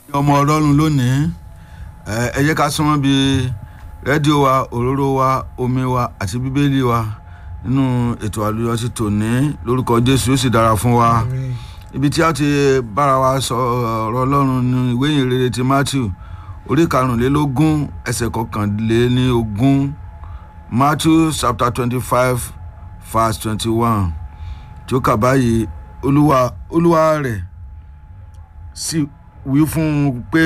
ọmọ ọlọ́run lónìí ẹ ẹ jẹ́ ká súnmọ́ bí rédíò wa òróró wa omi wa àti bíbélì wa nínú ètò àlùyọ sí tòní lórúkọ jésù yóò sì dára fún wa ibi tí a ti bára wa sọ ọ̀rọ̀ ọlọ́run ní ìwé ìyìnrere ti matthew orí karùnlélógún ẹsẹ̀ kọkànlélógún matthew chapter twenty five verse twenty one tí ó kà báyìí olúwa olúwa rẹ̀ sì wí fún un pé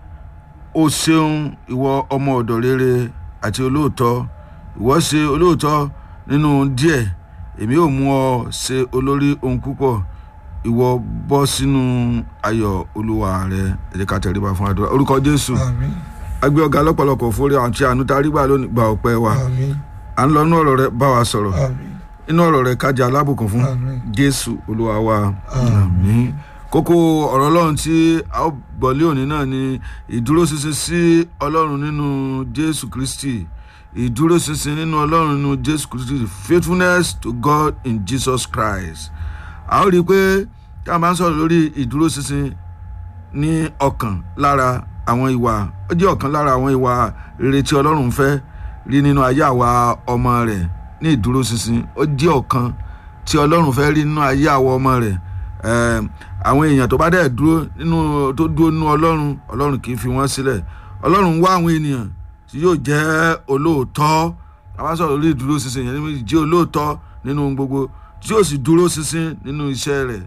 o ṣeun ìwọ ọmọ ọ̀dọ̀ rere àti olóòótọ́ ìwọ ṣe olóòótọ́ nínú díẹ̀ èmi ò mú ọ ṣe olórí ohun púpọ̀ ìwọ bọ́ sínú ayọ̀ olúwa rẹ ẹ jẹ́ ká tẹríba fún àdúrà orúkọ jésù àmín agbé ọ̀gá lọ́pọ̀lọpọ̀ fúri àti àánú tá a rí gbà lónìí gba ọpẹ́ wa àmín à ń lọ inú ọ̀rọ̀ rẹ bá wa sọ̀rọ̀ àmín inú ọ̀rọ̀ rẹ kájà alábùkún fún àmín jésù olúwa wa àmín kókó ọ̀rọ̀ ọlọ́run tí a ó gbọ́ lé òní náà ni ìdúróṣinṣin sí ọlọ́run nínú jésù kristi ìdúróṣinṣin nínú ọlọ́run nínú jésù kristi faithfulness to god in jesus christ a ó rí i pé tá a máa ń sọ̀rọ̀ lórí ìdúróṣinṣin ní ọkàn lára àwọn ìwà ó jẹ́ ọ̀kan lára àwọn ìwà rere tí ọlọ́run ń fẹ́ rí nínú ayé àwa ọmọ rẹ̀ ní ìdúróṣinṣin ó jẹ́ ọ̀kan tí ọlọ́run fẹ́ rí nínú ayé àwa ọmọ rẹ̀ Ẹm, àwọn èèyàn tó bá dẹ̀ dúró nínú tó dúró nínú ọlọ́run ọlọ́run kì í fi wọ́n sílẹ̀ ọlọ́run wá àwọn ènìyàn tí yóò jẹ́ olóòótọ́ àwọn sọ̀rọ̀ lórí ìdúró ṣinṣin yẹn níbi jẹ́ olóòótọ́ nínú ohun gbogbo tí yóò sì dúró ṣinṣin nínú iṣẹ́ rẹ̀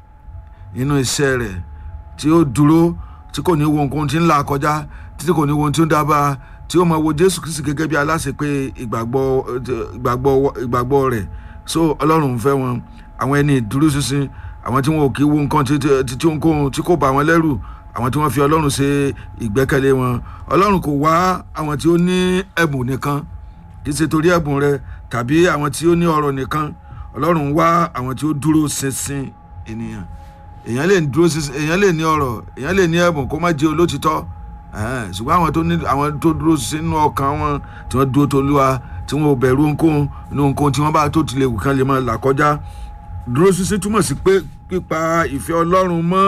nínú iṣẹ́ rẹ̀ tí ó dúró tí kò ní wo nǹkan tí ń là kọjá títí kò ní wo ohun tí ó ń dábàá tí ó máa wo jésù kristi gẹ́gẹ́ bí aláṣẹ pé ìgbàgbọ́ ìgbàgbọ́ ìgbàgbọ́ rẹ̀ so ọlọ́run fẹ́ wọn àwọn ẹni ìdúró ṣinṣin àwọn tí wọn ò kí wo nǹkan tí tí tí ohunkóhun tí kò bá wọn lẹ́rù àwọn tí wọ́n fi ọlọ́run ṣe ìgbẹ́kẹ̀lé wọn ọlọ́run kò wá àwọn tí ó ní ẹ̀bùn nìkan kì í ṣe torí ẹ̀bùn rẹ tàbí àwọn tí ó ní ọrọ̀ nìkan ọlọ́run wá àwọn tí ó dúró ṣinṣin ènìyàn èèyàn lè dúró ṣinṣin èèyàn lè ní ọrọ̀ èèyàn lè ní ẹ̀bùn kó má jẹ́ olótìtọ́ ẹ̀hẹ́n, ṣùgbọ́n àwọn tó ní àwọn tó dúró sínú ọkàn wọn tí wọ́n dúró tolúwa tí wọ́n ò bẹ̀rù ohunkóhun inú ohunkóhun tí wọ́n bá tó tilẹ̀ wù kán lè máa là kọjá dúró ṣinṣin túmọ̀ sí pé pípa ìfẹ́ ọlọ́run mọ́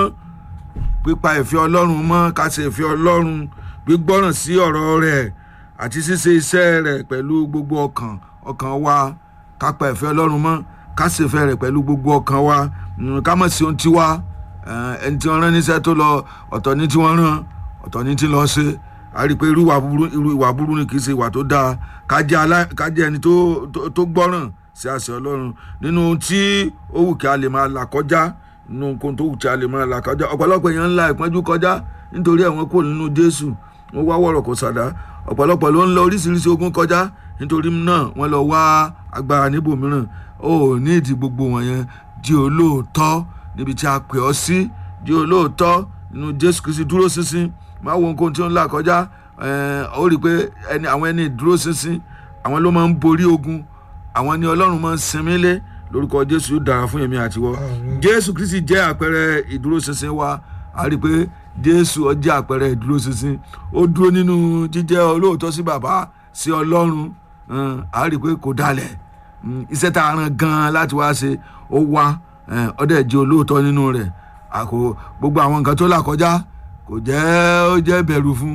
pípa ìfẹ́ ọlọ́run mọ́ ká ṣe ìfẹ́ ọlọ́run gbígbọ́ràn sí ọ̀rọ̀ rẹ̀ àti ṣíṣe iṣẹ́ rẹ̀ pẹ̀lú gbogbo ọkàn ọkàn wa ká pa ìfẹ́ ọlọ́run mọ́ ká ṣe ìfẹ́ rẹ̀ pẹ̀lú gbogbo ọkàn wa Mm, ká mọ̀ sí ohun tí wá ẹni tí wọ́n rán níṣẹ́ tó lọ ọ̀tọ̀ ní tí wọ́n rán ọ̀tọ̀ ní tí lọ ṣe a rí i pé irú ìwà burú irú ìwà burú ni kì í ṣe ìwà tó dáa ká jẹ́ alá- ká jẹ́ ẹni tó tó- tó gbọ́ràn sí àṣẹ ọlọ́run nínú ohun tí ó wù kí a lè máa là kọjá nínú ohun tó wù kí a lè máa là kọjá ọ̀pọ̀lọpọ̀ èèyàn ńlá ìpọ́njú kọjá nítorí ẹ̀wọ̀n kò nínú jésù wọ́n wá wọ̀rọ̀ kò sàdá ọ̀pọ̀lọpọ̀ ló ń lọ oríṣiríṣi ogun kọjá nítorí náà wọ́n lọ wá agbára níbòmíràn ó ní ìdí gbogbo wọn yẹn di olóòótọ́ níbi tí a pè ọ́ sí di olóòótọ́ nínú jésù kristi dúró ṣinṣin máa wo nǹkan tí ó ń là kọjá ẹ̀ẹ́n, ó rí i pé ẹni àwọn ẹni dúró ṣinṣin àwọn ló máa ń borí ogun àwọn ni ọlọ́run máa ń sinmi lé lórúkọ jésù yóò dára fún èmi àtiwọ́ Àmín. jésù kristi jẹ́ àpẹẹrẹ ìdúróṣinṣin wa a rí i pé jésù ó jẹ́ àpẹẹrẹ ìdúróṣinṣin ó dúró nínú jíjẹ́ olóòótọ́ sí bàbá sí ọlọ́run ẹn, a rí i pé kò dalẹ̀ Mm, iṣẹ́ tá a rán gan-an láti wá ṣe ó wá ẹn, ó dẹ̀ jẹ́ olóòótọ́ nínú rẹ̀ àkó gbogbo àwọn nǹkan tó là kọjá kò jẹ́ ó jẹ́ bẹ̀rù fún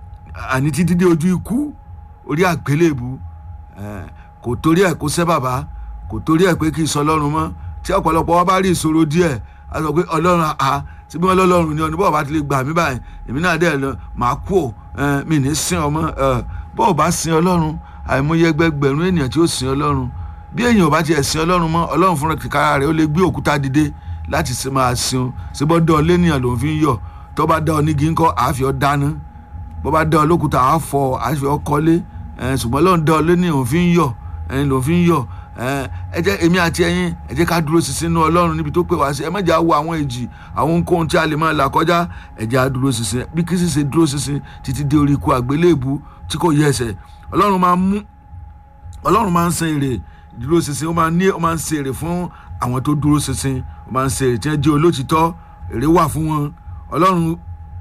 àní títí dé ojú ikú orí àgbélébù ẹn, kò torí ẹ̀ kó sẹ́ bàbá kò torí ẹ̀ pé kì í sọ ọlọ́run mọ́ tí ọ̀pọ̀lọpọ̀ wa bá rí ìṣòro díẹ̀ a sọ pé ọlọ́run a síbí wọn lọ́lọ́run ni ọ̀nà bọ́ọ̀ bá ti lè gbà mí báyìí èmi náà dẹ̀ lọ màá kú ò ẹn, mi ní sin ọmọ ẹ, bọ́ọ̀ bá sin ọlọ́run àìmọye ẹgbẹgbẹ̀rún ènìyàn tí ó sin ọlọ́run bí èèyàn ò bá tiẹ̀ sin ọlọ́run mọ́ ọlọ́run fúnra kíkára rẹ̀ ó lè gbé òkúta dìde láti ṣe máa sin o ṣé bọ́ dán ọ lẹ́nìyàn ló ń fi ń yọ̀ tó bá dán ọ nígi ńkọ́ àáfi ọ dáná bó bá dán ọ lókùtà àáfọ àáfi ọ kọ́lé ẹ̀, ṣùgbọ́n lọ́n dán ọ lẹ́nìyàn ló fi ń yọ̀ ẹ̀yin ló fi ń yọ̀ ẹ̀, ẹ jẹ́ èmi àti ẹ̀yin ẹ jẹ́ ká dúró ṣinṣin nínú ọlọ́run níbi tó pè wá sí ẹ má jẹ́ àwọ àwọn èjì àwọn ohunkóhun tí a lè máa là kọjá ẹ jẹ́ á dúró ṣinṣin bí kí sì ṣe dúró ṣinṣin títí dé orí ikú àgbélébù tí kò yẹ ẹsẹ̀ ọlọ́run máa mú ọlọ́run máa ń san èrè dúró ṣinṣin ó máa ní ó máa ń ṣe èrè fún àwọn tó dúró ṣinṣin ó máa ń ṣe èrè tí wọ́n jẹ́ olótìtọ́ èrè wà fún wọn ọlọ́run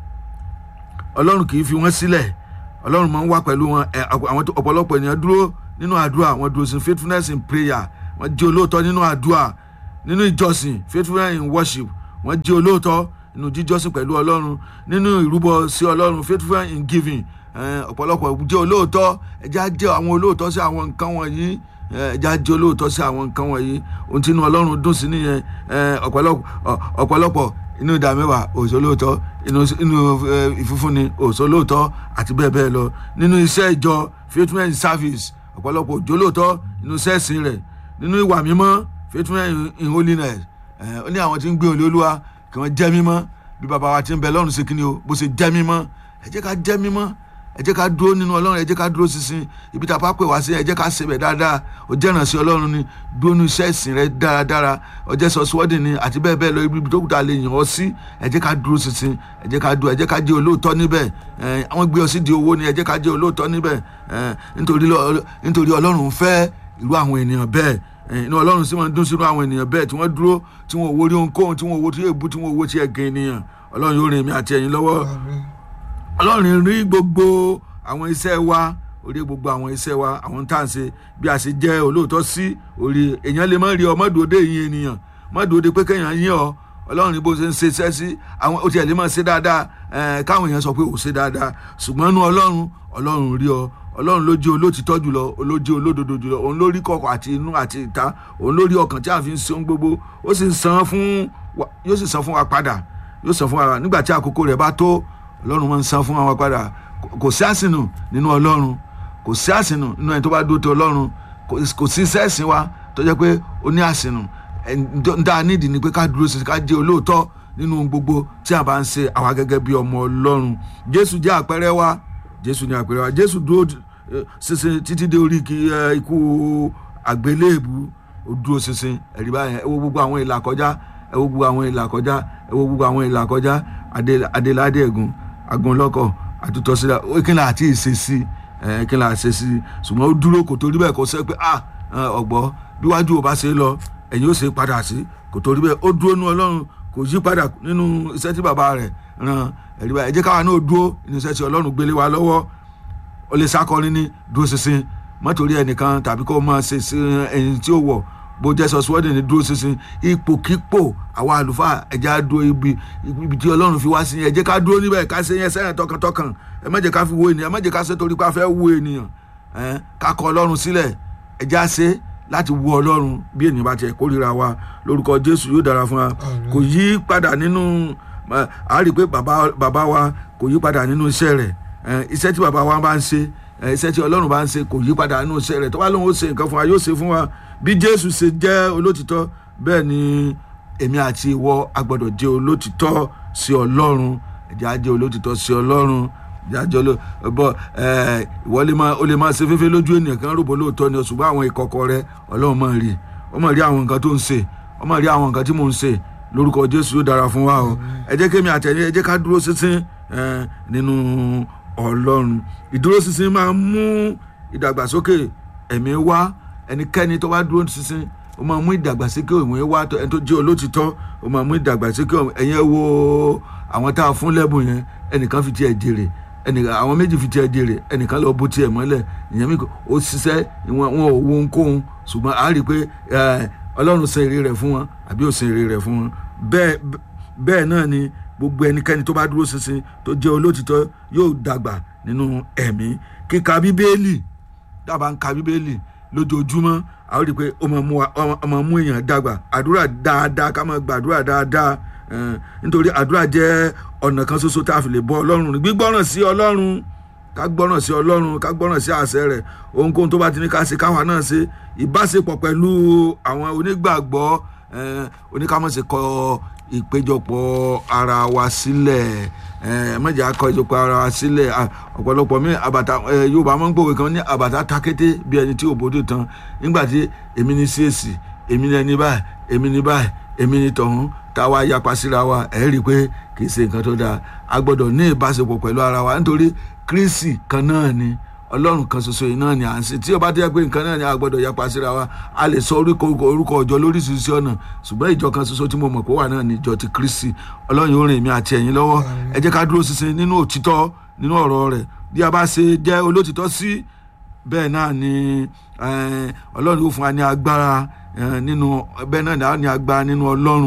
ọlọ́run kì í fi wọ́n sílẹ̀ ọlọ́run máa ń wà pẹ̀lú wọn ẹ, àwọn tó- ọ̀pọ̀lọpọ̀ ènìyàn dúró nínú àdúrà wọn dúró sí faithfulness in prayer wọ́n jẹ́ olóòótọ́ nínú àdúrà nínú ìjọsìn faithfulness in worship wọ́n jẹ́ olóòótọ́ nínú jíjọ́sìn pẹ̀lú ọlọ́run nínú ìrúbọ sí ọlọ́run faithful in giving Eh, ọ̀pọ̀lọpọ̀ jẹ́ olóòótọ́ ẹjẹ́ á jẹ́ àwọn olóòótọ́ sí àwọn nǹkan wọ̀nyí Eh, ẹjẹ́ á jẹ́ olóòótọ́ sí àwọn nǹkan wọ̀nyí ohun tí inú ọlọ́run dùn sí nìyẹn Eh, ọ̀pọ̀lọpọ̀ ọ- ọ̀pọ̀lọpọ̀ inú ìdá mẹ́wàá òṣòlóòótọ́ inú inú eh, ìfúnfúnni òṣòlóòótọ́ àti bẹ́ẹ̀ bẹ́ẹ̀ lọ nínú iṣẹ́ ìjọ faithful in service ọ̀pọ̀lọpọ̀ òjòlóòótọ́ nínú sẹ́ẹ̀sì rẹ̀ nínú ìwà mímọ́ faithful in- in holiness Eh, ó ní àwọn tí ń gbé olè olúwa kí wọ́n jẹ́ mímọ́ bí bàbá wa ti ń bẹ lọ́run ṣe kí ni o bó ṣe jẹ́ mímọ́ ẹ jẹ́ ká jẹ́ mímọ́ ẹ jẹ́ ká dúró nínú ọlọ́run ẹ jẹ́ ká dúró sísìn ibi tá a bá pè wá sí ẹ jẹ́ ká ṣe bẹ̀ dáadáa ó jẹ́ ìrànṣẹ́ ọlọ́run ni dúró ní iṣẹ́ ìsìn rẹ dáradára ó jẹ́ sọ́síwọ́dì ni àti bẹ́ẹ̀ bẹ́ẹ̀ lọ ibi tó kù tá a lè yàn ọ́ sí ẹ jẹ́ ká dúró sísìn ẹ jẹ́ ká dúró ẹ jẹ́ ká jẹ́ olóòótọ́ níbẹ̀ ẹ àwọn gbé ọ sí di owó ni ẹ jẹ́ ká jẹ́ olóòótọ́ níbẹ̀ ẹ nítorí lọ- nítorí ọlọ́run fẹ́ irú àwọn ènìyàn bẹ́ẹ̀ ẹ, inú ọlọ́run sì máa ń dún sínú àwọn ènìyàn bẹ́ẹ̀ tí wọ́n dúró tí wọ́n owó rí ohunkóhun tí wọ́n owó tí èébú tí wọ́n owó tí ẹ̀gẹ́ ènìyàn ọlọ́run yóò rìn èmi àti ẹ̀yin lọ́wọ́ ọlọ́run rí gbogbo àwọn iṣẹ́ wa orí gbogbo àwọn iṣẹ́ wa àwọn tá à ń ṣe bí a ṣe jẹ́ olóòótọ́ sí orí èèyàn lè má rí ọ mọ́dúródé yín ènìyàn mọ́dúródé pé kéèyàn yín ọ ọlọ́run bó ṣe ń ṣe iṣẹ́ sí àwọn ó tiẹ̀ lè má ṣe dáadáa ẹ̀ẹ́n káwọn èèyàn sọ pé ò ṣe dáadáa ṣùgbọ́n inú ọlọ́run ọlọ́run rí ọ ọlọ́run ló jẹ́ olótìtọ́ jùlọ ló jẹ́ olódodo jùlọ òun ló rí kọ̀kọ̀ àti inú àti ìta òun ló rí ọkàn tí a fi ń ṣe ohun gbogbo ó sì san fún wa yóò sì san fún wa padà yóò san fún wa nígbà tí àkókò rẹ̀ bá tó ọlọ́run máa ń san fún wa padà Kò- kò sí àsìnù nínú ọlọ́run kò sí àsìnù nínú ẹni tó bá dúró ti ọlọ́run kò kò sí sẹ́ẹ̀sìn wa tó jẹ́ pé ó ní àsìnù dáa nídìí ni pé ká dúró sí ká jẹ́ olóòótọ́ nínú ohun gbogbo tí a bá ń ṣe àwa gẹ́gẹ́ bí ọmọ ọlọ́run jésù jẹ́ àpẹẹrẹ wa jésù ní àpẹẹrẹ wa jésù dúró eh, ṣinṣin títí dé orí kí, eh, ikú àgbélébù ó dúró ṣinṣin ẹ̀rí báyẹn ẹ wo gbogbo àwọn ìlà kọjá ẹ wo gbogbo àwọn ìlà kọjá ẹ wo gbogbo àwọn ìlà kọjá Adé- adéládé ẹ̀gùn agunlọ́kọ̀ àtútọ́sílẹ̀ ó kí ni àti ìṣesí ẹ̀ kí ni àti ìṣesí ṣùgbọ́n ó dúró kò torí bẹ́ẹ̀ kó sẹ́ pé ah ọ̀gbọ́ bíwájú ò bá ṣe é lọ ẹ̀yìn ó ṣe é padà sí kò torí bẹ́ẹ̀ ó dúró nú ọlọ́run kò yí padà nínú iṣẹ́ tí bàbá rẹ̀ ran ẹ̀rí báyìí ẹ jẹ́ káwa náà dúró nínú iṣẹ́ tí ọlọ́run gbélé wa lọ́wọ́ ó lè sákọrin ní dúró ṣinṣin mọ́tòrí ẹnìkan tàbí kó máa ṣe sí ẹyin tí ó wọ̀ bó jẹ́ sọ́síwọ́dì ní dúró ṣinṣin ipòkípò àwa àlùfáà ẹ̀jẹ̀ á dúró ibi ibi tí ọlọ́run fi wá sí yẹn ẹ jẹ́ ká dúró níbẹ̀ ká ṣe yẹn sẹ́yìn tọkàntọkàn ẹ má jẹ́ ká fi wo ènìyàn ẹ má jẹ́ ká ṣe torí pé a fẹ́ wo ènìyàn ẹ ká kọ ọlọ́run sílẹ̀ ẹ̀jẹ̀ á ṣe láti wo ọlọ́run bí ènìyàn bá tiẹ̀ kórìíra wa lórúkọ jésù yóò dára fún wa kò yí padà nínú a rí i pé bàbá bàbá wa kò yí padà nínú iṣẹ́ rẹ̀ iṣẹ́ tí bàbá wa bá ń ṣe iṣẹ́ tí ọlọ́run bá ń ṣe kò yí padà nínú iṣẹ́ rẹ̀ tó bá lóun ó ṣe nǹkan fún wa yóò ṣe fún wa bí jésù ṣe jẹ́ olótìtọ́ bẹ́ẹ̀ ni èmi àti ìwọ a gbọ́dọ̀ jẹ́ olótìtọ́ sí ọlọ́run ẹ̀jẹ̀ á jẹ́ olótìtọ́ sí ọlọ́run ẹ̀jẹ̀ á jẹ́ olótìtọ́ bọ́ ìwọ lè máa o lè máa ṣe fẹ́fẹ́ lójú ènìyàn kan rògbò lóòótọ́ ni ṣùgbọ́n àwọn ìkọ̀kọ̀ rẹ ọlọ́run máa rí ó máa rí àwọn nǹkan tó ń ṣe ó máa rí àwọn nǹkan tí mò ń ṣe lórúkọ jésù yóò dára fún wa o ẹ jẹ́ kémi àtẹ̀yìn ẹ jẹ́ ká dúró sísìn nínú ọlọ́run ìdúró sísìn máa ń mú ìdàgbàsókè ẹ̀mí wá ẹnikẹ́ni tó bá dúró sísìn ó máa mú ìdàgbàsókè òun wá ẹni tó jẹ́ olótìtọ́ ó máa mú ìdàgbàsókè ẹ̀yẹn wo àwọn tá a fún lẹ́bùn yẹn ẹnìkan fi tiẹ̀ jèrè ẹnìkan àwọn méjì fi tiẹ̀ jèrè ẹnìkan lọ bó tiẹ̀ mọ́lẹ̀ ìyẹn mi ó ṣiṣẹ́ wọn ò wo ohunkóhun ṣùgbọ́n a rí i pé ọlọ́run san èrè rẹ̀ fún wọn àbí ó san èrè rẹ̀ fún wọn bẹ́ẹ̀ bẹ́ẹ̀ náà ni gbogbo ẹnikẹ́ni tó bá dúró ṣinṣin tó jẹ́ olótìtọ́ yóò dàgbà nínú ẹ̀mí kíka bíbélì dábàá ń ka bíbélì lójoojúmọ́ a ó rí i pé ó máa mú èèyàn dàgbà àdúrà dáadáa ká máa gbàdúrà dáadáa nítorí àdúrà jẹ́ ọ̀nà kan ṣoṣo tá a fi lè bọ́ ọlọ́run gbígbọ́ràn sí ọlọ́run ká gbọ́ràn sí ọlọ́run ká gbọ́ràn sí àṣẹ rẹ̀ ohunkóhun tó bá ti ní ká ṣe káwa náà ṣe ìbáṣepọ̀ pẹ̀lú àwọn onígbàgbọ́ oníkàmọ̀ṣe kọ ìpéjọpọ̀ ara wa sílẹ̀ mọ̀jà kọ ìjọpọ̀ ara wa sílẹ̀ ọ̀pọ̀lọpọ̀ mi àbàtà yorùbá máa ń gbòwe kan ní àbàtà takété bí ẹni tí ò bójú tán nígbà tí èmi ní csc èmi ní ẹni báyìí èmi ní báyìí èmi ní tọ̀hún táwa yapa síra wa ẹ̀ rí i pé kì í ṣe nǹkan tó dáa a gbọ́dọ̀ ní ìbáṣepọ̀ pẹ̀lú ara wa nítorí kírísì kan náà ni ọlọ́run kan ṣoṣo yìí náà ni à ń ṣe tí ó bá ti yẹ pé nǹkan náà ni a gbọ́dọ̀ yapa síra wa a lè sọ orúkọ orúkọ ọjọ́ lóríṣiríṣi ọ̀nà ṣùgbọ́n ìjọ kan ṣoṣo tí mo mọ̀ pé wà náà ni ìjọ ti kírísì ọlọ́run yóò rìn mí àti ẹ̀yin lọ́wọ́ ẹ jẹ́ ká dúró ṣinṣin nínú òtítọ́ nínú ọ̀rọ̀ rẹ̀ bí a bá ṣe jẹ́ olótìtọ́ sí bẹ́ẹ̀ náà ni ọlọ́run yóò fún wa ní agbára nínú bẹ́ẹ̀ náà ni agbára nínú ọlọ́run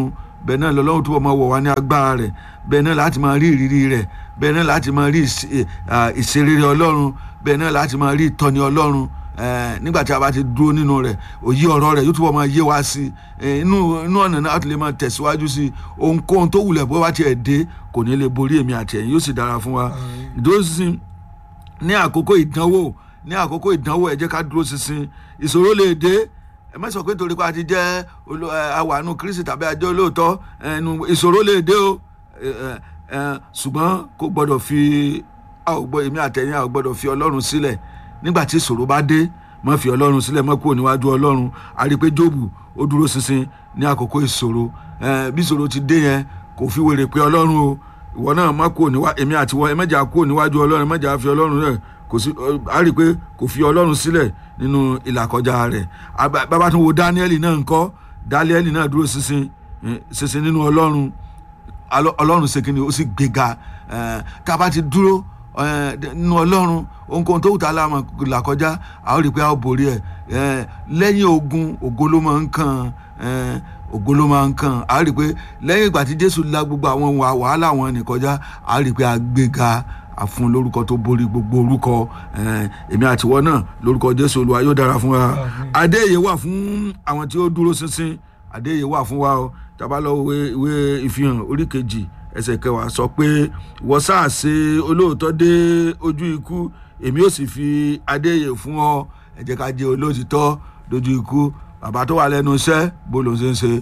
bẹ́ẹ̀ náà lọ́lọ́run túbọ̀ máa wọ̀ wá ní agbára rẹ̀ bẹ́ẹ̀ náà láti máa rí ìrírí rẹ̀ bẹ́ẹ̀ náà láti máa rí ìṣe- à, ìṣerere ọlọ́run bẹ́ẹ̀ náà láti máa rí ìtọ́ni ọlọ́run Eh, nígbà tí a bá ti dúró nínú rẹ̀ òye ọ̀rọ̀ rẹ̀ yóò túbọ̀ máa yé wa sí i inú inú ọ̀nà náà a tún lè máa tẹ̀síwájú sí i ohunkóhun tó wulẹ̀ bó bá tiẹ̀ dé kò ní lè borí èmi àti ẹ̀yin yóò sì dára fún wa ìdúró sísìn ní àkókò ìdánwò ní àkókò ìdánwò ẹ jẹ́ ká dúró ṣinṣin ìṣòro lè dé ẹ má sọ pé torí pé a ti jẹ́ olo- ẹ, awàánu kristi tàbí ajọ́ olóòótọ́ ẹnu ìṣòro lè dé o ẹ, ẹ, ẹ, ṣùgbọ́n kò gbọ́dọ̀ fi a ò gbọ́ èmi àtẹ̀yìn a ò gbọ́dọ̀ fi ọlọ́run sílẹ̀ nígbà tí ìṣòro bá dé má fi ọlọ́run sílẹ̀ má kúrò níwájú ọlọ́run a rí i pé jóòbù ó dúró ṣinṣin ní àkókò ìṣòro ẹ, bí ìṣòro ti dé yẹn kò fi wèrè pé ọlọ́run o ìwọ náà má kúrò níwájú èmi àti wọn ẹ mẹ́jà kúrò níwájú ọlọ́run ẹ mẹ́jà fi ọlọ́run rẹ̀ kò sí a rí i pé kò fi ọlọ́run sílẹ̀ nínú ìlàkọjá rẹ̀ Àbá- bàbá tún wo dáníẹ́lì náà ńkọ́ dáníẹ́lì náà dúró ṣinṣin eh, ṣinṣin nínú ọlọ́run Alọ- ọlọ́run ṣe kíni ó sì gbéga eh, tá a bá ti dúró eh, nínú ọlọ́run ohunkóhun tó wù tá a láàmú là kọjá a ó rí i pé a ó borí ẹ̀ eh, lẹ́yìn ogun ògo ló máa ń kàn eh, ògo ló máa ń kàn a ó rí i pé lẹ́yìn ìgbà tí jésù la gbogbo àwọn wà- wàhálà wọn ní kọjá a ó rí i pé a gbéga a fún lórúkọ tó borí gbogbo orúkọ eh, èmi àtiwọ́ náà lórúkọ jésù olúwa yóò dára fún wa adéyè wà fún àwọn tí ó dúró ṣinṣin àdéhìí wà fún wa o tàbá lọ ìwé ìwé ìfihàn orí kejì ẹsẹ̀ kẹwàá sọ pé wọ́n sáà ṣe olóòótọ́ dé ojú ikú èmi ò sì fi adéhìí fún ọ ẹ jẹ́ ká jẹ́ olóòtítọ́ dojú ikú bàbá tó wà lẹ́nu iṣẹ́ bó ló ń ṣe ń ṣe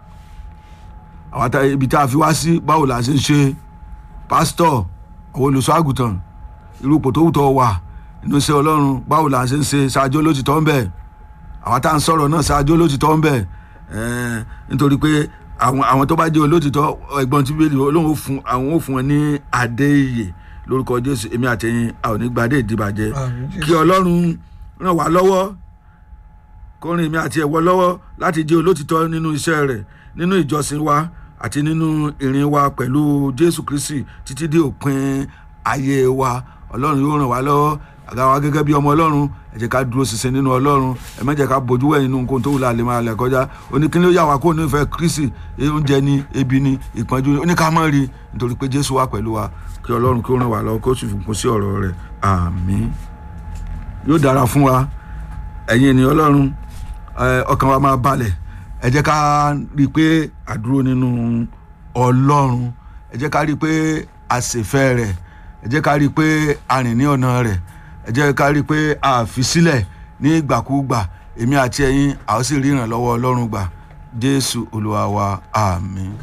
àwọn tá ibi tá a fi wá sí báwo la ṣe ń ṣe pásítọ̀ àwọn olùṣọ́ àgùntàn irú ipò tó wù tó wà inú iṣẹ́ ọlọ́run báwo la ṣe ń ṣe ṣáájú olóòtítọ́ ń bẹ̀ àwọn tá à ń sọ̀rọ̀ náà ṣáájú olóòtítọ́ ń bẹ̀ ẹ̀ẹ́n, nítorí pé àwọn àwọn tó bá jẹ́ olóòtítọ́ ẹ̀gbọ́n tí bíbélì olóhùn fún àwọn ò fún wọn ní adé ìyè lórúkọ jésù èmi àtẹ̀yìn a ò ní gbadé ìdìbàjẹ́ Àmín, Jésù. kí ọlọ́run ràn wá lọ́wọ́ kó rìn èmi àti ẹ̀wọ́ lọ́wọ́ láti jẹ́ olóòtítọ́ nínú iṣẹ́ rẹ̀ nínú ìjọsìn wa àti nínú ìrìn wa pẹ̀lú jésù kristi títí dé òpin ayé wa ọlọ́run yóò ràn wá lọ́wọ́ àga wa gẹ́gẹ́ bí ọmọ ọlọ́run ẹ jẹ́ ká dúró ṣinṣin nínú ọlọ́run ẹ má jẹ́ ká bójú wẹ̀ nínú nǹkan tó wù láàlẹ́ máa lẹ̀ kọjá oníkíní ó yà wá kó nífẹ̀ẹ́ kristi oúnjẹ ni ebi ni ìpọ́njú ni oníkàmọ́ rí nítorí pé jésù wà pẹ̀lú wa kí ọlọ́run kí ó ràn wá lọ́wọ́ kó sì fún sí ọ̀rọ̀ rẹ̀ àmín yóò dára fún wa ẹ̀yin ènìyàn ọlọ́run ẹ, ọkàn wa máa balẹ̀ ẹ jẹ́ ká rí i pé àdúró nínú ọlọ́run ẹ jẹ́ ká rí i pé àṣefẹ́ rẹ̀ ẹ jẹ́ ká rí i pé a rìn ní ọ̀nà rẹ̀ ẹ jẹ́ ká rí i pé a fi sílẹ̀ ní ìgbàkúgbà èmi àti ẹ̀yin a ó sì rí ìrànlọ́wọ́ ọlọ́run gbà jésù olúwa wa àmín.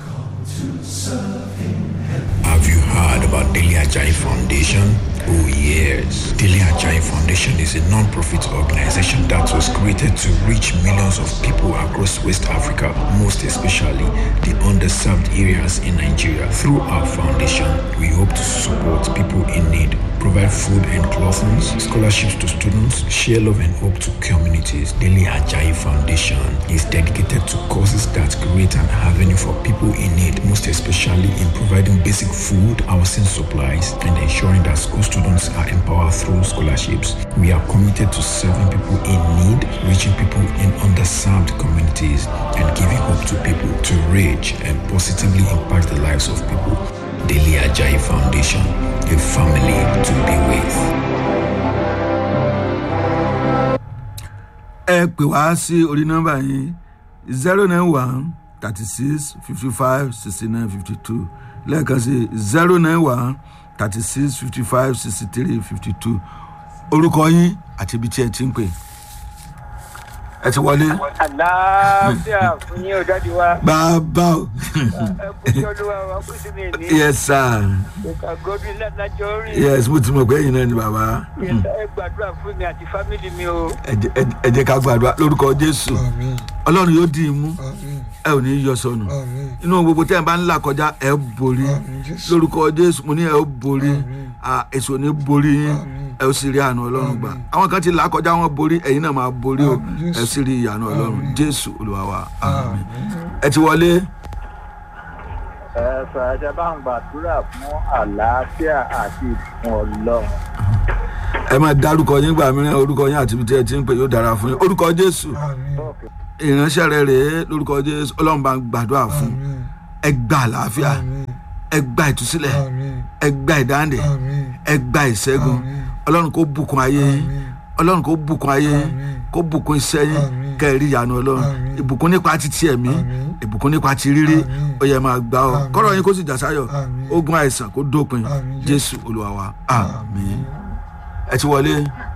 Have you heard about Daily Ajay Foundation? Oh yes. Daily Ajay Foundation is a non-profit organization that was created to reach millions of people across West Africa, most especially the underserved areas in Nigeria. Through our foundation, we hope to support people in need, provide food and clothing, scholarships to students, share love and hope to communities. Daily Ajay Foundation is dedicated to causes that create an avenue for people in need, most especially in providing basic food, housing supplies, and ensuring that school students are empowered through scholarships. We are committed to serving people in need, reaching people in underserved communities, and giving hope to people to reach and positively impact the lives of people. Daily Ajay Foundation, a family to be with. ẹ pè wá sí orí nọ́mbà yín zero nine one thirty six fifty five sixty nine fifty two lẹ́ẹ̀kan sí zero nine one thirty six fifty five sixty three fifty two orúkọ yín àti ibi tí ẹ ti ń pè ẹ ti wọlé àlàáfíà fún yín ọ̀dájú wa bàbá o ẹ kú sí olúwa wa kú sí mi ní yes sir ìka godwin ládájọ́ rìn yes mo ti mọ̀ pé ẹ̀yin náà ni bàbá ẹ gbàdúrà fún mi àti fámìlì mi o ẹ jẹ́- ẹ jẹ́- ẹ jẹ́ ká gbàdúrà lórúkọ jésù Àmín. ọlọ́run yóò dì í mú Àmín. ẹ ò ní í yọ sọnù Àmín. inú gbogbo tẹ́ ẹ bá ń là kọjá ẹ borí Àmín, Jésù. lórúkọ jésù mo ní ẹ ó borí Àmín. à, èso ní borí yín Àmín. ẹ ó sì rí àánú ọlọ́run gbà àwọn kan ti là kọjá wọn borí ẹ̀yin náà máa borí o Àmín, Jésù. ẹ sì rí ìyànú ọlọ́run Àmín. jésù olúwa wa àmín Àmín. ẹ ti wọlé ẹ fàájà bá ń gbàdúrà fún àlàáfíà àti ìbùkún ọlọ́run ẹ máa dárúkọ yín gbà mìíràn orúkọ yín àti ibi tí ẹ ti ń pè yóò dára fún yín orúkọ jésù Àmín. ìránṣẹ́ rẹ rèé lórúkọ jésù ọlọ́run bá ń gbàdúrà fún Àmín. ẹ gba àlàáfíà àmín ẹ gba ìtúsílẹ̀ àmín ẹ gba ìdáǹdè àmín ẹ gba ìṣẹ́gun Àmín. ọlọ́run kó bùkún ayé yín àmín ọlọ́run kó bùkún ayé yín Àmín. kó bùkún iṣẹ́ yín Àmín. kẹ́ẹ̀rí ìyanu ọlọ́run Àmín. ìbùkún nípa títí ẹ̀mí Àmín. ìbùkún nípa ti rírí Àmín. ó yẹ máa gbà ọ́ Àmín. kọ́rọ̀ yín kó sì jà sáyọ̀ Àmín. ogun àìsàn kó dópin Àmín. jésù olúwa wa àmín ẹ ti wọlé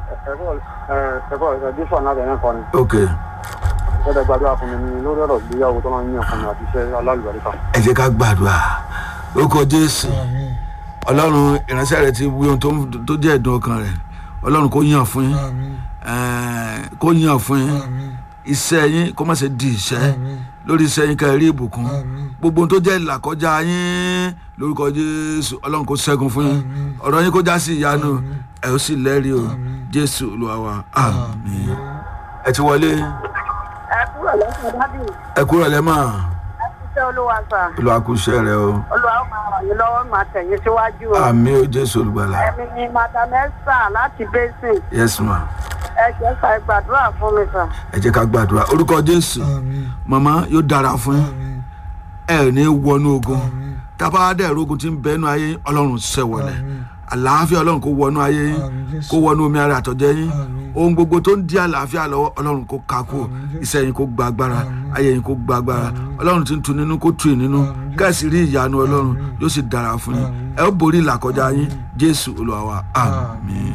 ẹ̀kọ́ ẹ̀dífọ̀ náà bẹ̀rẹ̀ kọ́ni ok ẹ̀dẹ̀ gbàdúrà fún mi ní lórí ọ̀rọ̀ ìgbéyàwó tó máa ń yàn fún mi àti iṣẹ́ alálùbáríkà. ẹ jẹ́ ká gbàdúrà lórúkọ jésù àmín ọlọ́run ìránṣẹ́ rẹ ti wí ohun tó- tó jẹ́ ẹ̀dùn ọkàn rẹ̀ ọlọ́run kó yàn fún yín àmín ẹ̀ẹ́, kó yàn fún yín àmín iṣẹ́ yín kó má ṣe di ìṣẹ́ àmín lórí iṣẹ́ yín ká ẹ rí ìbùkún àmín gbogbo ohun tó jẹ́ ìlàkọjá yín lórúkọ jésù ọlọ́run kó ṣẹ́gun fún yín Àmín. ọ̀rọ̀ yín kó já sí ìyanu Àmín. ẹ ó sì lẹ́rìí o Àmín. jésù olúwa wa àmín ẹ ti wọlé ẹ kúrò lọ́sọ̀ dábì ẹ kúrò lẹ́mọ̀ ẹ ṣiṣẹ́ olúwa sà olúwa kú iṣẹ́ rẹ o olúwa ó máa ràn yín lọ́wọ́ máa tẹ̀yìn síwájú o. àmín o jésù olùgbàlà ẹ̀mí ni madam esther láti basin yes ma ẹ jẹ́ sà ẹ gbàdúrà fún mi sà. ẹ jẹ́ ká gbàdúrà orúkọ jésù àmín màmá yóò dára fún yín àmín ẹ ò ní wọnú ogun àmín tábà dẹ̀ rogun tí ń bẹ́nu ayé yín ọlọ́run ṣẹ̀wọ̀lẹ̀ àmín àlàáfíà ọlọ́run kó wọnú ayé yín àmín jésù kó wọnú omi ara àtọ̀jẹ́ yín Àmín. ohun gbogbo tó ń di àlàáfíà lọ́wọ́ ọlọ́run kó ká kú Àmín, Jésù. iṣẹ́ yín kó gba agbára Àmín. ayé yín kó gba agbára Àmín. ọlọ́run tí ń tu nínú kó tu ì nínú Àmín, Jésù. kẹ́sì rí ìyanu ọlọ́run Àmín. yóò sì dára fún yín Àmín. ẹ ó borí ìlàkọjá yín jésù olúwa wa àmín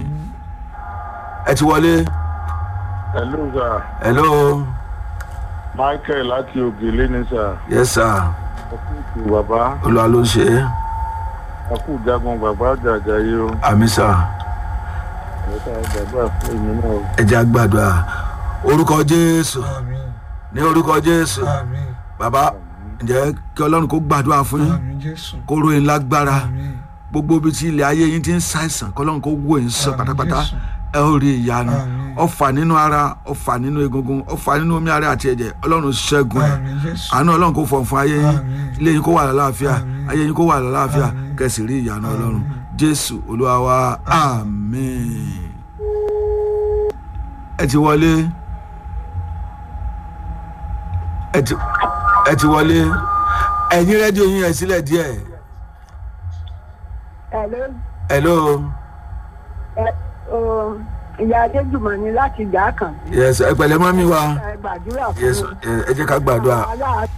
ẹ ti wọlé hello sir hello michael láti ògèlè ní sir yes sir ọkùnrin bàbá olúwa ló ń ṣe é ọkùnrin jagun bàbá jàjà yìí o àmín sir ẹ̀ka gbàgbà fún èmi náà o. ẹ jẹ́ àgbàdua orúkọ jésù àmín ní orúkọ jésù àmín bàbá ǹjẹ́ kí ọlọ́run kó gbàdúrà fún yín àmín jésù kó ròyìn lágbára àmín gbogbo ibi tí ilẹ̀ ayé yín ti ń ṣàìsàn kọ́lọ́run kó wò yín sàn Àmín, pátápátá Jésù. ẹ ó rí ìyanu Àmín. ọfà nínú ara ọfà nínú egungun ọfà nínú omi ara àti ẹ̀jẹ̀ ọlọ́run ṣẹ́gun ẹ̀ àmín jésù àánú ọlọ́run kó fọ̀ fún ayé yín Àmín. ilé yín kó wà lálàáfíà Àmín. ayé yín kó wà lálàáfíà Àmín. kẹsì rí ìyanu ọlọ́run jésù olúwa wa àmín ẹ ti wọlé ẹ ti ẹ ti wọlé ẹ̀yin rédíò yín ẹ̀ sílẹ̀ díẹ̀ Hello, hello ẹ o ìyá adéjùmọ̀ ni láti ìjà kan. yes ẹ pẹ̀lẹ́ mọ́mí wa ẹ gbàdúrà fún yes ẹ ẹ jẹ́ ká gbàdúrà aláàánú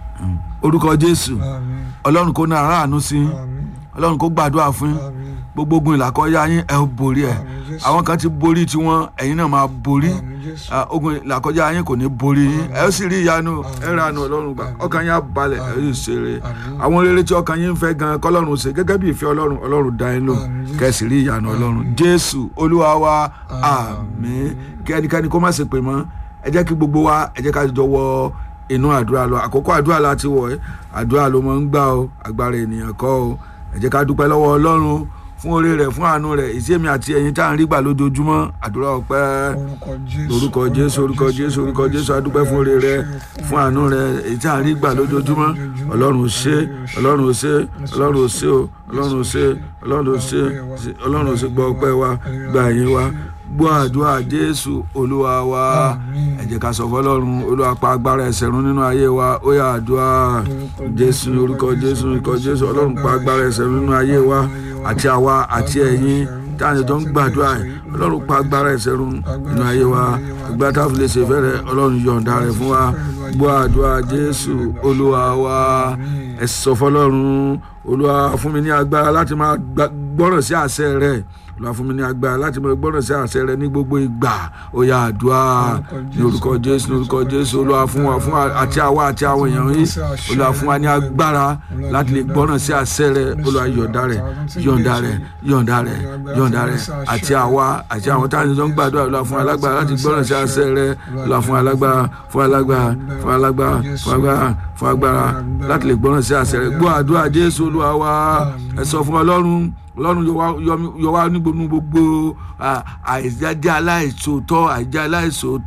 orúkọ jésù àmín ọlọ́run kó náà aráàánú sí yín àmín ọlọ́run kó gbàdúrà fún yín àmín gbogbo ogun ìlàkọjá yín ẹ ó borí ẹ Àmín, Jésù. àwọn kan ti borí tiwọn ẹ̀yin náà máa borí àmín jésù Ah, ogun ìlàkọjá yín kò ní borí yín ẹ ó sì rí ìyanu ẹ ra àánú ọlọ́run gbà Àmín. ọkàn yín á balẹ̀ ẹ yóò ṣeré Àmín. àwọn rere tí ọkàn yín ń fẹ́ gan kọ́lọ́run ṣe gẹ́gẹ́ bí ìfẹ́ ọlọ́run ọlọ́run dá yín lò Àmín, Jésù. kẹ́sì rí ìyanu ọlọ́run jésù olúwa wa àmín kí ẹnikẹ́ni kó má ṣe pè mọ́ ẹ jẹ́ kí gbogbo wa ẹ jẹ́ ká jọ wọ inú àdúrà lọ àkókò àdúrà láti wọ̀ ẹ́ àdúrà ló máa ń gbà o agbára ènìyàn kọ́ o ẹ jẹ́ ká dúpẹ́ lọ́wọ́ ọlọ́run fún oore rẹ̀ fún àánú rẹ̀ ìsèmi àti ẹ̀yin tá à ń rí gbà lójoojúmọ́ àdúrà ọpẹ́ orúkọ jésù orúkọ jésù orúkọ jésù orúkọ jésù adúpẹ́ fún oore rẹ̀ fún àánú rẹ̀ èyí tá à ń rí gbà lójoojúmọ́ ọlọ́run ò ṣe ọlọ́run ò ṣe ọlọ́run ò ṣe o ọlọ́run ò ṣe ọlọ́run ò ṣe ọlọ́run ò ṣe gbọ́ ọpẹ́ wa gba ẹ̀yìn wa gbọ́ àdúrà jésù olúwa wa Àmín. ẹ jẹ́ ká sọ fọlọ́run olúwa pa agbára ẹ̀ṣẹ̀ run nínú ayé wa ó yá àdúrà jésù orúkọ jésù orúkọ jésù ọlọ́run pa agbára ẹ̀ṣẹ̀ run nínú ayé wa àti àwa àti ẹ̀yin táwọn ètò ń gbàdúrà yìí ọlọ́run pa agbára ẹ̀ṣẹ̀ run nínú ayé wa ìgbà tá a fi lè ṣe fẹ́rẹ̀ ọlọ́run yọ̀ǹda rẹ̀ fún wa gbọ́ àdúrà jésù olúwa wa ẹ sọ fọlọ́run olúwa fún mi ní agbára láti máa gbà- gbọ́ràn sí àṣẹ rẹ̀ olúwa fún mi ní agbára láti máa gbọ́ràn sí àṣẹ rẹ̀ ní gbogbo ìgbà ó yá àdúrà ní orúkọ jésù ní orúkọ jésù olúwa fún wa fún wa àti àwa àti àwọn èèyàn yìí olúwa fún wa ní agbára láti lè gbọ́ràn sí àṣẹ rẹ̀ olúwa yọ̀ǹda rẹ̀ yọ̀ǹda rẹ̀ yọ̀ǹda rẹ̀ yọ̀ǹda rẹ̀ àti àwa àti àwọn táwọn ènìyàn ń gbàdúrà olúwa fún wa lágbára láti gbọ́ràn sí àṣẹ rẹ̀ olúwa fún wa lágbára fún wa lágbára fún wa lágbára fún wa lágbára fún agbára láti lè gbọ́ràn sí àṣẹ rẹ̀ gbọ́ àdúrà jésù olúwa wa ẹ sọ fún ọlọ́run ọlọ́run yọ wá- yọ yọ wá ní gbogbo gbogbo à, àìjáde aláìsòótọ́ àìjá aláìsòótọ́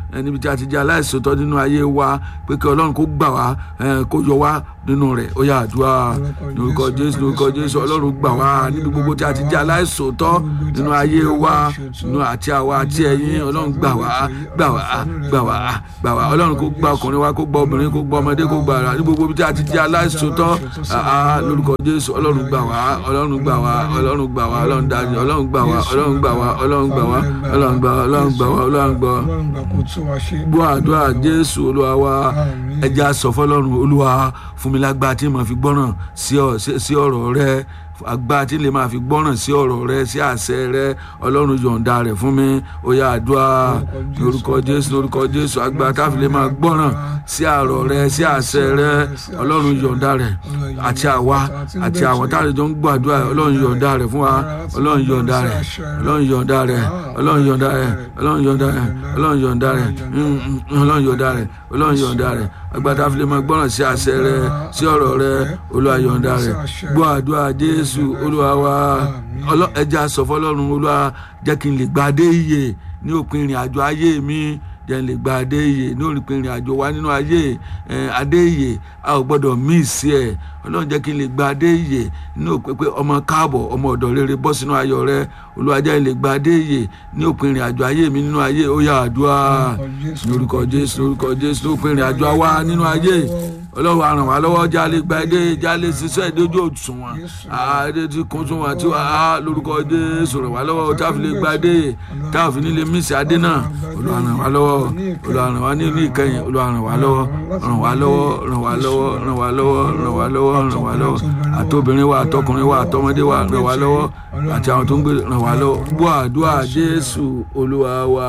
ẹ, níbi tí a ti jẹ́ aláìsòótọ́ nínú ayé wa pé kí ọlọ́run kó gbà wá ẹ, kó yọ wá nínú rẹ̀ ó yá àdúrà lórúkọ jésù lórúkọ jésù ọlọ́run gbà wá níbi gbogbo tí a ti jẹ́ aláìsòótọ́ nínú ayé wa nínú àti àwa àti ẹ̀yin ọlọ́run gbà wá gbà wá gbà wá gbà wá ọlọ́run kó gba ọkùnrin wa kó gba obìnrin kó gba ọmọdé kó gba ara ní gbogbo tí a ti jẹ́ aláìsòótọ́ àá lórúkọ jésù ọlọ́run gbà wá ọlọ́run gbà wá ọlọ́run gbà wá ọlọ́run dájú ọlọ́run gbà wá ọlọ́run gbà wá ọlọ́run gbà wá ọlọ́run gbà wá ọlọ́run gbà wá ọlọ́run gbà wá ọlọ́run gbà kó tún wa ṣe. gbọ́ àdúrà jésù olúwa wa Àmín. ẹja sọ fọlọ́run olúwa fún mi lágbára tí mo fi gbọ́ràn sí ọ- sí- sí ọ̀rọ̀ rẹ agbára tí lè máa fi gbọ́ràn sí ọ̀rọ̀ rẹ sí àṣẹ rẹ ọlọ́run yọ̀ǹda rẹ̀ fún mi ó yá àdúrà lórúkọ jésù lórúkọ jésù agbára tá a fi lè máa gbọ́ràn sí àrọ̀ rẹ sí àṣẹ rẹ ọlọ́run yọ̀ǹda rẹ̀ àti àwa àti àwọn táwọn jọ ń gbàdúrà ọlọ́run yọ̀ǹda rẹ̀ fún wa ọlọ́run yọ̀ǹda rẹ̀ ọlọ́run yọ̀ǹda rẹ̀ ọlọ́run yọ̀ǹda rẹ̀ ọlọ́run yọ̀ǹda rẹ̀ ọlọ́run yọ̀ǹda rẹ̀ mm, mm, ọlọ́run yọ̀ǹda rẹ̀ ọlọ́run yọ̀ǹda rẹ̀ agbára tá a fi lè máa gbọ́ràn sí àṣẹ rẹ sí ọ̀rọ̀ rẹ olúwa yọ̀ǹda rẹ̀ gbọ́ àdúrà jésù olúwa wa ọlọ́- ẹja sọ fọlọ́run olúwa jẹ́ kí n lè gba adé iyè ní òpin ìrìn àjò ayé mi jẹ́ n lè gba adé iyè ní òpin ìrìn àjò wa nínú ayé ẹ̀, adé iyè a ò gbọ́dọ̀ míìsì ẹ̀ ọlọ́run jẹ́ kí n lè gba adé iyè ní òpin pé ọmọ káàbọ̀ ọmọ ọ̀dọ̀ rere bọ́ sínú ayọ̀ rẹ olúwa jẹ́ n lè gba adé iyè ní òpin ìrìn àjò ayé mi nínú ayé ó yá àdúrà ní orúkọ jésù lórúkọ jésù ní òpin ìrìn àjò wa nínú ayé ọlọ́run á ràn wá lọ́wọ́ jálè gba ẹdẹ jálè ṣiṣẹ́ ìdójú òṣùwọ̀n àdé tí kún tún wá tí wà á lórúkọ jésù ràn wá lọ́wọ́ táàfin lè gba ẹdẹ táàfin nílé mísì adé náà olúwa ràn wá lọ́wọ́ olúwa ràn wá nílùú ìkẹyìn olúwa ràn wá lọ́wọ́ ràn wá lọ́wọ́ ràn wá lọ́wọ́ ràn wá lọ́wọ́ ràn wá lọ́wọ́ ràn wá lọ́wọ́ àtobìnrin wa àtọkùnrin wa àtọmọdé wa ràn wá lọ́wọ́ àti àwọn tó ń gbé ràn wá lọ́wọ́ gbọ́ àdúrà jésù olúwa wa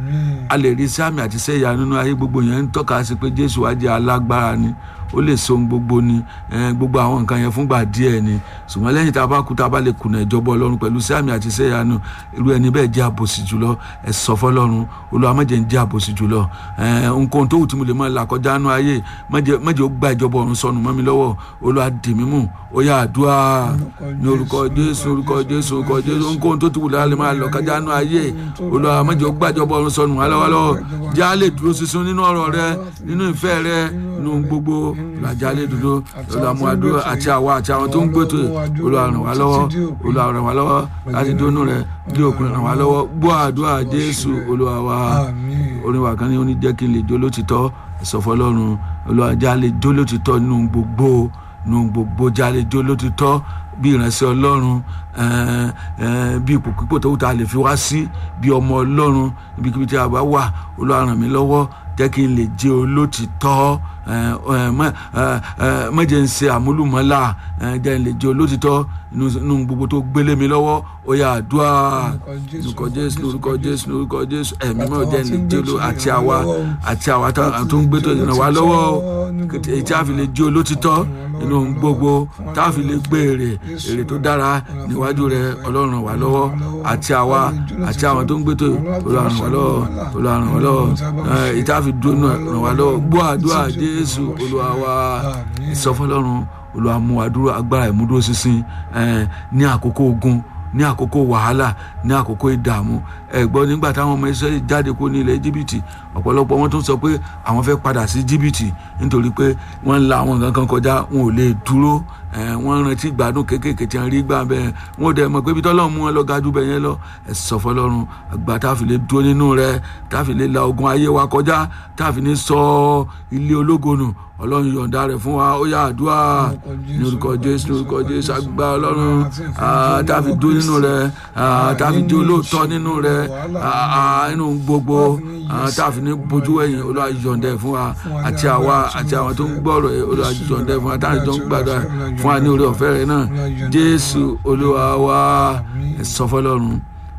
a lè rí sáàmì àti sẹ́yà nínú ayé gbogbo yẹn ń tọ́ka sí pé jésù wá jẹ́ alágbára ni ó lè so ohun gbogbo ni eh, gbogbo àwọn nǹkan yẹn fúngbà díẹ̀ ni ṣùgbọ́n lẹ́yìn tá a bá kú tá a bá lè kùnà ìjọba ọlọ́run pẹ̀lú sáàmì àti sẹ́yà nù irú ẹni bẹ́ẹ̀ jẹ́ àbòsí jùlọ ẹ sọ fọlọ́run olúwa má jẹ́ ń jẹ́ àbòsí jùlọ eh, nǹkan tó wù tí mo lè máa là kọjá nù ayé má jẹ́ má jẹ́ ó gba ìjọba ọ̀run sọnù mọ́ mi lọ́wọ́ olúwa dì mí mú ó yá àdúrà ní orúkọ jésù orúkọ jésù orúkọ jésù nǹkan tó ti wù lára lè máa lọ kọjá nù ayé olúwa má jẹ́ ó gba ìjọba ọ̀run sọnù wá lọ́wọ́ lọ́wọ́ já lè dúró sísun nínú ọ̀rọ̀ rẹ nínú ìfẹ́ rẹ nínú gbogbo ìlàjà lè dúró olùwàmú àdúrà àti àwa àti àwọn tó ń gbètò olúwa ràn wá lọ́wọ́ olúwa ràn wá lọ́wọ́ láti dónú rẹ bí òkun ràn wá lọ́wọ́ gbọ́ àdúrà jésù olúwa wa orin wa kan ní oní jẹ́ kí n lè jó lótìtọ́ ìsọfọlọ́run olúwa já lè jó lótìtọ́ nínú gbogbo nínú gbogbo já lè jó lótìtọ́ bí ìránṣẹ́ ọlọ́run eh, eh, bí ipò pípò tó wù tá a lè fi wá sí bí ọmọ ọlọ́run ibikíbi tí a bá wà olúwa ràn mí lọ́wọ́ jẹ́ kí n lè jẹ́ olótìtọ́ eh, eh, má- eh, eh, má jẹ́ n ṣe àmúlùmọ́lá eh, jẹ́ n lè jẹ́ olótìtọ́ nínú nínú gbogbo tó gbélé mi lọ́wọ́ ó yá àdúrà lórúkọ jésù lórúkọ jésù lórúkọ jésù ẹ̀mí mọ́ jẹ́ n lè jẹ́ oló àti àwa àti àwa tá- tó ń gbé tó ràn wá lọ́wọ́ o. èyí tí a fi lè jẹ́ olótìtọ́ nínú ohun gbogbo tá a fi lè gbé èrè èrè tó dára níwájú rẹ ọlọ́run ràn wá lọ́wọ́ àti àwa àti àwọn tó ń gbé tó olúwa ràn wá lọ́wọ́ olúwa ràn wá lọ́wọ́ ẹ̀, èyí tí a fi dúró náà ràn wá lọ́wọ́ gbọ́ àdúrà jésù olúwa wa ìsọfọlọ́run olúwa mú wa dúró agbára ìmúdúró sísìn ẹ̀, ní àkókò ogun ní àkókò wàhálà ní àkókò ìdààmú ẹ gbọ́ nígbà táwọn ọmọ Ísírẹ́lì jáde kó ní ilẹ̀ jìbìtì ọ̀pọ̀lọpọ̀ wọn tún sọ pé àwọn fẹ́ padà sí jìbìtì nítorí pé wọ́n ń la àwọn nǹkan kan kọjá wọn ò lè dúró ẹ, wọ́n rántí ìgbádùn kéékèèké tí wọ́n rí gbà bẹ́ẹ̀ wọn ò dẹ̀ mọ̀ pé ibi tọ́lọ́run mú wọn lọ gajú bẹ́ẹ̀ yẹn lọ ẹ sọ fọlọ́run àgbà tá a fi lè dúró nínú rẹ tá a fi lè la ogun ayé wa kọjá tá a fi ní sọ ilé ológo nù ọlọ́run yọ̀ǹda rẹ̀ fún wa ó yá àdúrà ní orúkọ jésù ní orúkọ jésù àgbà ọlọ́run ah, tá a fi dúró nínú rẹ̀ ah, tá a fi di olóòótọ́ nínú rẹ̀ ah, ah, nínú gbogbo ah, tá a fi ní bojú ẹ̀yìn olúwa yọ̀ǹda ẹ̀ fún wa àti àwa àti àwọn tó ń gbọ́rọ̀ ẹ̀ olúwa yọ̀ǹda ẹ̀ fún wa táwọn tó ń gbàdúrà fún wa ní orí ọ̀fẹ́ rẹ̀ náà jésù olúwa wa ẹ̀ sọ fọlọ́run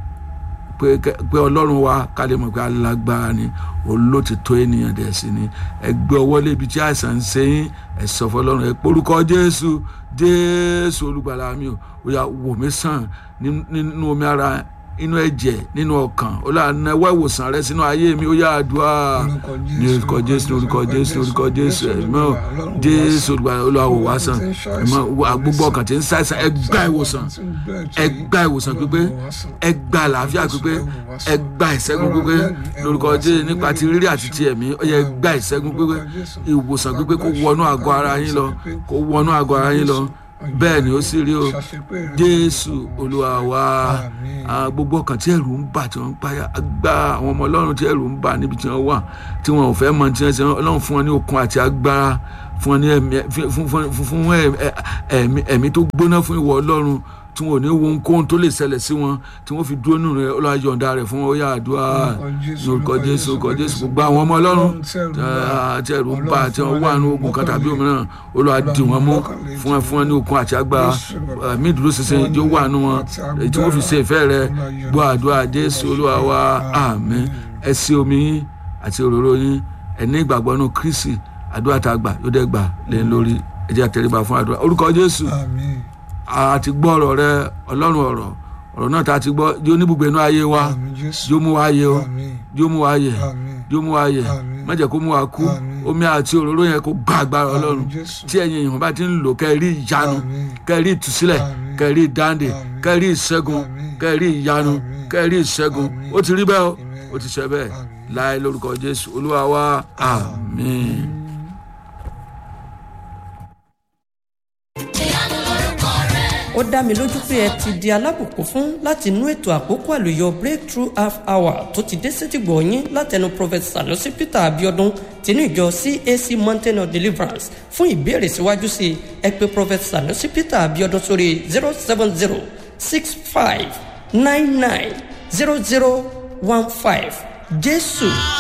pé pé ọlọ́run wa ká lè mọ̀ pé alágbára ni olótìtọ́ ènìyàn dẹ̀ sí ni ẹ gbé ọwọ́ lébi tí àìsàn ń ṣe yín ẹ sọ fọlọ́run ẹ porúkọ jésù jésù olùgbàlà mi ò ó yá wò mí sàn ní- nínú omi ara inú ẹ̀jẹ̀ nínú ọkàn olùwànáwó ìwòsàn rẹ sínú ayé mi ó yá àdúrà ní orúkọ jésù ní orúkọ jésù ní orúkọ jésù ẹ̀mọ́ jésù olùwàwò wá sàn ẹ̀mọ́ gbogbo ọkàn tí ń ṣàìsàn ẹ gba ìwòsàn ẹ gba ìwòsàn pípé ẹ gba àlàáfíà pípé ẹ gba ìṣẹ́gun pípé lórúkọ jésù nípa ti rírí àti ti ẹ̀mí ó yẹ gba ìṣẹ́gun pípé ìwòsàn pípé kó wọnú àgọ́ ara yín lọ kó wọnú àgọ́ ara yín lọ bẹ́ẹ̀ ni ó sì rí o jésù olúwa wa gbogbo ọkàn tí ẹ̀rù ń bà tí wọ́n ń páyà gba àwọn ọmọ ọlọ́run tí ẹ̀rù ń bà níbi tí wọ́n wà tí wọ́n ò fẹ́ mọ tí wọ́n ṣe ọlọ́run fún wọn ní okun àti agbára fún wọn ní ẹ̀mí tó gbóná fún ìwọ ọlọ́run tí wọn ò ní wo ohunkóhun tó lè ṣẹlẹ̀ sí wọn tí wọ́n fi dúró nù rẹ ọlọ́run yọ̀ǹda rẹ̀ fún ọyà àdúrà lórúkọ jésù lórúkọ jésù gbogbo àwọn ọmọ ọlọ́run tí ẹ̀rù ń bà tí wọ́n wà ní ogun kan tàbí òmíràn olúwa dì wọ́n mú fún ẹ fún ẹ ní okun àti agbára mí dúró ṣinṣin ìjọ wà nù wọn tí wọ́n fi ṣe ìfẹ́ rẹ gbọ́ àdúrà jésù olúwa wa àmín ẹ sí omi yín àti òróró yín ẹ ní ìgbàgbọ́ nù kristi àdúrà tá a gbà yóò dẹ́ gbà lẹ́yìn lórí ẹ jẹ́ àtẹríba fún àdúrà orúkọ jésù a ti gbọ́ ọ̀rọ̀ rẹ ọlọ́run ọ̀rọ̀ ọ̀rọ̀ náà tá a ti gbọ́ yóò níbùgbé inú ayé wa yóò mú wa yẹ o yóò mú wa yẹ yóò mú wa yẹ má jẹ́ kó mú wa kú omi àti òróró yẹn kó gbá agbára ọlọ́run tí ẹ̀yin èèyàn bá ti ń lò kẹ́ ẹ rí ìyanu kẹ́ ẹ rí ìtúsílẹ̀ kẹ́ ẹ rí ìdáǹdè kẹ́ ẹ rí ìṣẹ́gun kẹ́ ẹ rí ìyanu kẹ́ ẹ rí ìṣẹ́gun ó ti rí bẹ́ẹ̀ o ó ti ṣe bẹ́ẹ̀ láì lórúkọ jésù olúwa wa àmín. ó dá mi lójú pé ẹ ti di alábùkún fún láti inú ètò àkókò àlùyọ breakthrough half hour tó ti dé sétìgbọ̀ yín látẹnu prophet sanusi peter abiodun tinú ìjọ cac mountain of deliverance fún ìbéèrè síwájú sí i ẹ pé prophet sanusi peter abiodun sórí zero seven zero six five nine nine zero zero one five jésù